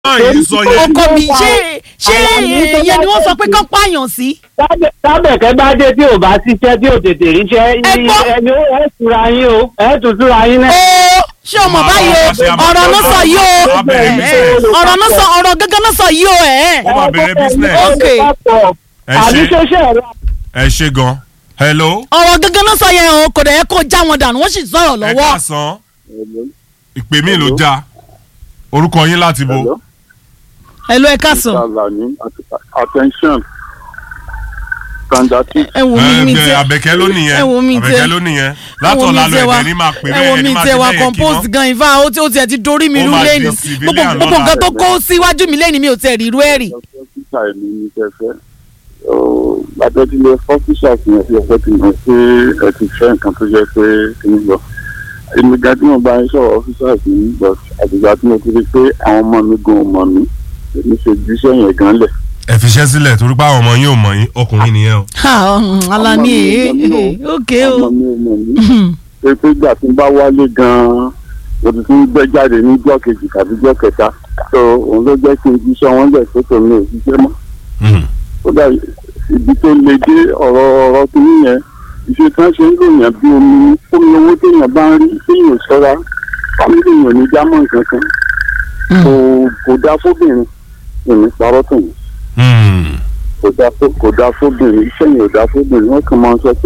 máa yìí sọ yẹn ọkọ mi ṣé ṣé ìyẹn ni wọ́n sọ pé kán pààyàn sí. tábẹ̀kẹ́ bá dé tí ò bá ṣiṣẹ́ tí ò tètè ríṣẹ́ Ẹ gbọ́. ẹni ó ẹ̀ tura yín o ẹ̀ tún tura yín náà. ó ṣé o mọ̀ báyìí o ọ̀rọ̀ náà sọ yìí o Wọ́n bẹ̀rẹ̀ ẹ̀, business. ọ̀rọ̀ náà sọ ọ̀rọ̀ gángan náà sọ yìí o ẹ̀. Wọ́n máa bẹ̀rẹ̀ business. Ok. ẹ àbí ṣe ṣoṣẹ́ ẹ̀rọ ẹ ṣe gan hello ọ̀rọ̀ gángan náà sọ yẹn o kò dẹ̀ yẹ kó já wọn dànù wọ́n sì sọ̀rọ̀ ẹ lọ́wọ́. káàsán ìpè mí ló já orúkọ yín láti bo ẹ ló ẹ káàsán Alani, attention. Standard ẹ wo mi mi ẹ tẹ abẹ́kẹ́ ló nìyẹn ẹ wo mi tẹ abẹ́kẹ́ ló nìyẹn ẹ wo látọ̀la mi lọ tẹ wa ẹ̀dẹ̀ ní máa pè ẹ bẹ́ẹ̀ wo ẹni mi máa tẹ ṣe wa bẹ́ẹ̀ yẹn kí compose ná. gan ifá ó ti ó tiẹ̀ ti dorí mi Ó rú máa di lẹ́nu civilian gbogbo gbogbo lọ́la. nǹkan tó kó síwájú mi lẹ́nu mi ò tẹ̀ rí irú ẹ̀ rí. ọ́fíìsà èmi ní kẹfẹ́. Lábẹ́tílé ọ́fíìsà fi hàn sí ẹgbẹ́ tí mo ṣe ẹ ti fẹ́ nǹkan tó jẹ́ pé kí n lọ. Èmi gan tí mo bá ń sọ̀rọ̀ ọ́fíìsà sí ní bọ̀ àtìgbà tí mo ti rí pé àwọn ọmọ mi gan ò mọ̀ mí. Èmi ṣe jíṣẹ́ yẹn gan lẹ̀. ẹ fiṣẹ́ sílẹ̀ torí pé àwọn ọmọ yín ò mọ̀ yín ọkùnrin nìyẹn o. Ha, ọ̀hún, Alani ee ok o Ọmọ mi ò mọ̀ mí. pé pé ìgbà tí n bá wálé gan-an mo ti tún gbẹ́ jáde níjọ́ kejì tàbí jọ́ kẹta tó òun ló jẹ́ kí n jíṣẹ́ wọn lẹ̀ tó tòun ò ṣiṣẹ́ mọ́. Mm. kódà ibi tó le dé ọ̀rọ̀ ọ̀rọ̀ tó ní yẹn ìṣe tí wọ́n ṣe ń lòyàn bí omi ní omi owó téèyàn bá ń rí téèyàn ṣọ́ra fámìlì èèyàn ní jámọ́ nǹkan kan kò kò dáa fóbìnrin èmi parọ́ tó yẹn Mm. kò dáa fó kò dáa fóbìnrin iṣẹ́ yẹn ò dáa fóbìnrin wọ́n kàn máa ń sọ pé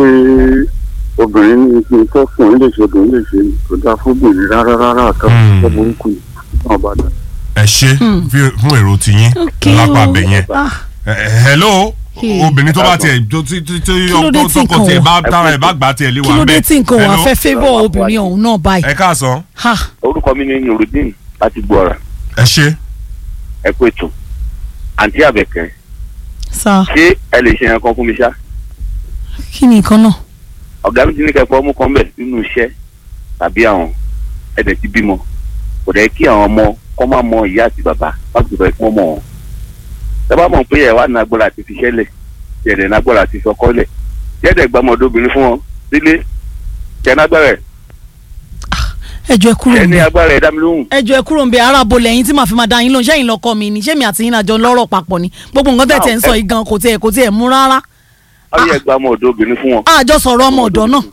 obìnrin ní kí n tọkùnrin lè ṣe obìnrin lè ṣe kò dáa fóbìnrin rárá rárá Mm. àtàwọn burúkú yìí náà bá dà. ẹ ṣe fi- fún èrò tiyín ok lápá o abẹ yẹn. Ah, Ẹ- ẹ- hello Hey. obìnrin tó bá tiẹ̀ tó tí tí tí ló dé ọkọ tí tọkọ nǹkan tiẹ̀ wà? bá tára ẹ̀ bá gbà tiẹ̀ lé kí wa ló dé bẹ́ẹ̀. tí nǹkan wà Hello? fẹ́ favour obìnrin ọ̀hún náà báyìí. ẹ káàsán Ha, orúkọ mi ni nurudeen láti gbọ́ra ẹ ṣe ẹ kú ètò àǹtí àbẹ̀kẹ́ sa ṣé ẹ lè ṣe yẹn kan fún mi ṣá kí ni nǹkan náà. ọ̀gá mi ti ní kẹ́kọ̀ọ́ mú kan bẹ̀ nínú iṣẹ́ tàbí àwọn ẹ̀dẹ̀ ti bímọ kò dẹ̀ kí àwọn ọmọ kọ́ máa mọ ìyá àti bàbá láti bẹ̀rẹ̀ kí wọ́n mọ̀ wọn. ẹ bá mọ̀ pé ẹ̀ wá nagbọ́ra àti fiṣẹ́ lẹ̀ ẹ̀dẹ̀ nagbọ́ra àti fọkọ́ lẹ̀ ẹ̀dẹ̀ gbàmọ̀dé obìnrin fún wọn sílé ṣẹ̀ nagbára ẹ̀ ẹjọ ẹ kúrò ṣẹ̀ ní ń bẹ agbára ẹ̀ dá mi lóhùn. ẹjọ ẹ kúrò ń bẹ ara bo lẹ́yìn tí màá fi máa dá yín lóhùn ṣẹyìn lọkọ mi ni ṣé mi àti yín àjọ lọ́rọ̀ papọ̀ ni gbogbo nǹkan tẹ̀ tẹ̀ ń sọ yìí gan kò tiẹ̀ kò tiẹ̀ mú rárá ó yẹ gbàmọ̀dé obìnrin fún wọn. àjọ sọ̀rọ̀ ọmọ ọ̀dọ́ náà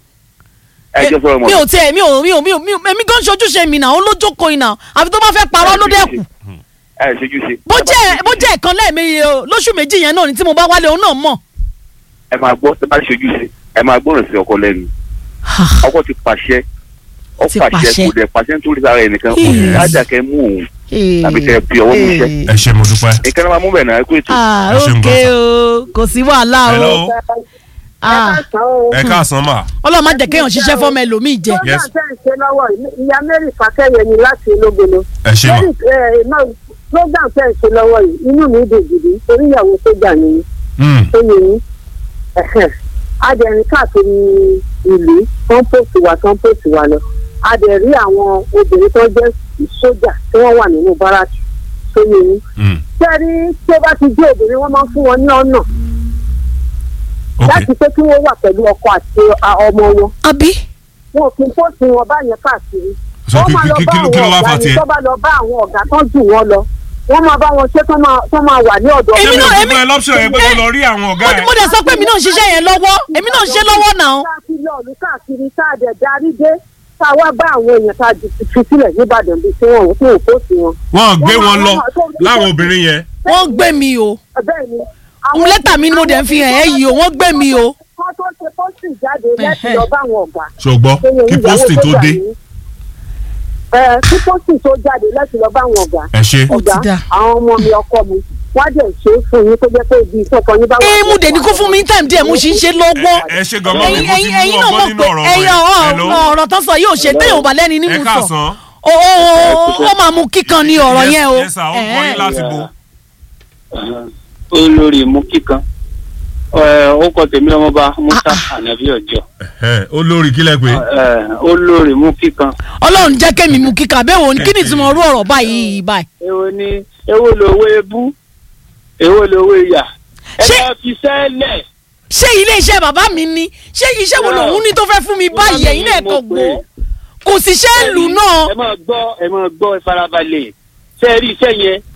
ẹ jẹ́ sọ̀rọ̀ mi ò mọ̀ tiẹ̀ mi ò mi ò mi ò mi ò èmi gan ṣojúṣe mi náà ó lójókòó iná àfi tó bá fẹ́ parọ́ ló dẹ́kù ẹ ṣojú ṣe. bó jẹ́ bó jẹ́ ìkan lẹ́ẹ̀mejì o, lóṣù méjì yẹn náà ni tí mo bá wálé òun náà mọ̀. ẹ máa gbọ́ ẹ bá ṣojú ṣe ẹ máa gbọ́ràn sí ọkọ lẹ́nu ọkọ ti pàṣẹ ó Ti pàṣẹ pàṣẹ. kò dẹ̀ pàṣẹ nítorí sára ẹnìkan Yes. ájà kẹ mú òun tàbí kẹ fi ọwọ́ mi ṣẹ́ ẹ ṣe mo dúpẹ́. ìkànnì máa mú bẹ̀ náà ẹ kú ètò. ah Ẹ ṣeun ok gan sa. o kò sí wàhálà o hello ah ẹ káàsán mà ọlọ́run má jẹ́ kéèyàn ṣiṣẹ́ fọ́mọ ẹlòmíì jẹ. Yes. program tẹ́ ń ṣe lọ́wọ́ yìí, ìyá mary fàkẹ́yẹ ni láti ológolo. ẹ ṣe mà Mary, eh, náà, program tẹ́ ń ṣe lọ́wọ́ yìí inú mi dùn gidi torí ìyàwó sójà ni mí, Mm. tó yẹ yín. adẹ̀rín káàkiri ìlú kọ́ńpọ̀sì wa kọ́ńpọ̀sì wa lọ adẹ̀rí àwọn obìnrin tó jẹ́ sójà tí wọ́n wà nínú báràkì tó yẹ yín. Mm. sẹ́rí tí ó bá ti jẹ́ obìnrin wọ́n máa ń fún wọn ní ọ̀nà ok láti pé kí wọ́n wà pẹ̀lú ọkọ àti a- ọmọ wọn àbí wọn kì í pọ́sì wọn báyẹn káàkiri so wọ́n kí máa lọ kí bá kí ló kí ló àwọn wá ọ̀gá fà ni tiẹ̀. tó bá lọ bá àwọn ọ̀gá tó jù wọ́n lọ wọ́n máa bá wọn ṣe tó máa tó máa wà ní ọ̀dọ̀ ṣé Èmi mi ò náà- fún ẹ lọ́pṣọ̀ yẹn pé kó lọ rí àwọn ọ̀gá mo ẹ̀. mo dẹ̀ sọ pé èmi náà ń ṣiṣẹ́ yẹn lọ́wọ́ èmi náà ń ṣe lọ́wọ́ náà. káàkiri ọ̀lú káàkiri tá a dẹ̀ darí dé tá a wá bá àwọn èèyàn tá a di fi sílẹ̀ níbàdàn bíi tí wọ́n tí ò kó sí wọn. wọ́n gbé wọ́n wọn máa- lọ wọ́n máa tó- láwọn obìnrin yẹn. wọ́n gbé mi o bẹ́ẹ̀ ni. Àwọn lẹ́tà mi ni mo dẹ̀ ń fi hàn ẹ́ yìí o wọ́n gbé mi o. kọ́ tó ṣe pósì jáde lẹ́sìn Ẹ̀hẹ́. lọ bá àwọn ọ̀gá. ṣùgbọ́n kí pósìtì tó dé. ẹ kí pósì tó jáde lẹ́sìn lọ bá àwọn ọ̀gá. ẹ ṣe Ó ti ọ̀gá dà. àwọn ọmọ mi ọkọ mi wọ́n á dẹ̀ ṣe é fún yín tó jẹ́ pé ibi ìtọ́kọ yín bá wà. ee mo dẹ̀ ní kó fún mi ní time díẹ̀ mo ṣì ń ṣe lọ́wọ́. ẹ ṣe gan mọ́ mi ẹ̀yin mo ti ẹ̀yin mú ẹ̀yin náà ọgbọ́n mọ̀ nínú pé ọ̀rọ̀ ẹ̀yin wọn. Hello? ọ̀rọ̀ tó sọ yóò ṣe téèyàn ò bá lẹ́ni ẹ nínú sọ. káàsán. ó ó ó máa mú kíkan ní ọ̀rọ̀ Yes, yẹn o. yes sir ó kọ́ yín láti bo. olórí mú kíkan ó kọ tèmi ọmọba musa anabi ọjọ Ẹ, olórí kílẹ̀ pé. olórí mú kíkan ọlọ́run jẹ́ kémi mú kíkan bẹ́ẹ̀ wo ni kí ni ìtumọ̀ orú ọ̀rọ̀ báyìí báyìí. èwo ni èwo lówó ebú èwo lówó ìyà ẹ Ṣé- bá fi sẹ́lẹ̀. ṣé ilé iṣẹ́ bàbá mi ni ṣé iṣẹ́ wo lòun ní tó fẹ́ fún mi báyìí ẹ̀yin náà kò gbó kò sì ṣe é lù náà. ẹ máa gbọ́ ẹ máa gbọ́ ẹ farabalẹ̀ ṣe rí iṣẹ́ yẹn